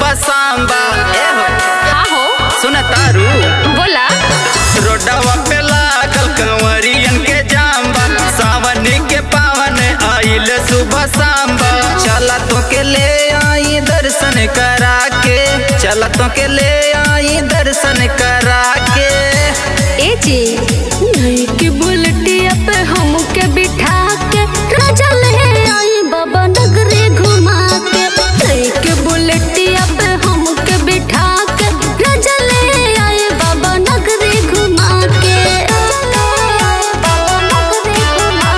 सुबह सांबा ए हो हाँ हो सुन तारू बोला रोडवा पे लागल कंवरियन के जाम्बा सावन के पावन आइल सुबह सांबा चला तो के ले आई दर्शन करा के चला तो के ले आई दर्शन करा के ए जी नहीं कि बुलटिया पे हमके बिठा के राजा ले आई बाबा नगरी घुमा के नहीं कि बुलटिया पे हमके बिठा के राजा ले आई बाबा नगरी घुमा के बाबा नगरी घुमा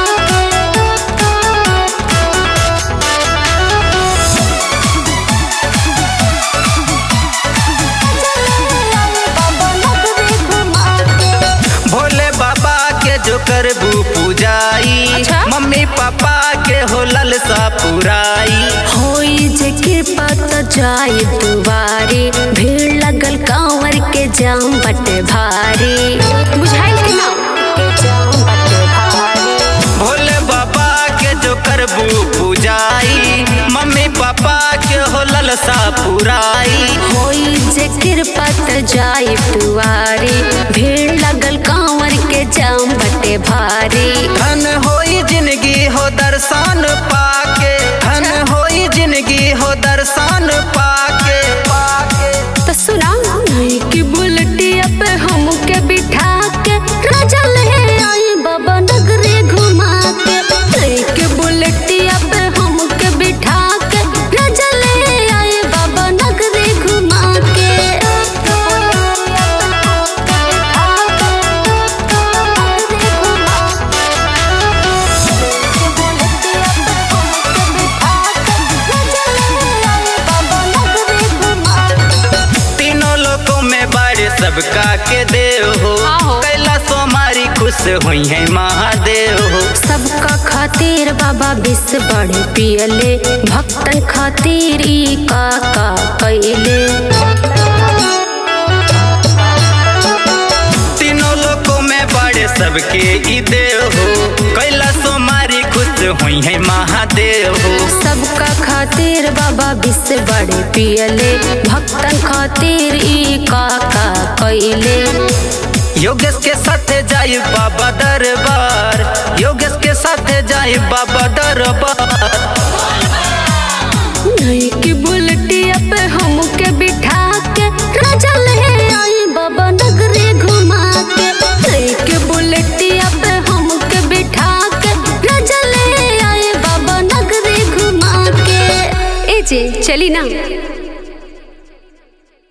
भोले बाबा के जो करबू पूजाई अच्छा। मम्मी पापा के हो ललसा पुराई होई जे कृपा त जाई दुआरी भीड़ लगल कांवर के जाम बटे भारी बुझाइल कि ना के जाम बटे भारी भोले बाबा के जो करबू पूजाई मम्मी पापा के हो ललसा पुराई होई जे कृपा त जाई दुआरी भीड़ लगल कांवर के जाम बटे भारी धन होई जिंदगी हो दर्शन पाके धन होई जिंदगी हो दर्शन पाके पाके तो सुना नहीं कि बुलटिया पे हमके बिठा के राजा ले आई बाबा नगरी घुमा के नहीं कि बुलटिया पे हमके बिठा के राजा ले आई बाबा नगरी घुमा के तीनों लोकों में बारे सबका के देव हो आहो। कैला सोमारी खुश हुई है महादेव हो सबका खातिर बाबा विष बड़े पियले भक्तन खातिर ई का का कैले तीनों लोकों में बड़े सबके ई देव हो कैला सोमारी खुश हुई है महादेव हो सबका खातिर बाबा विष बड़े पियले भक्तन खातिर ई का का कैले योगेश के साथ जाई बाबा दरबार योगेश के साथ जाई बाबा दरबार नहीं कि बुलटिया पे हमके बिठा के राजा ले आई बाबा नगरी घुमा के नहीं कि बुलटिया पे हमके बिठा के राजा ले आई बाबा नगरी घुमा के ए जे चली ना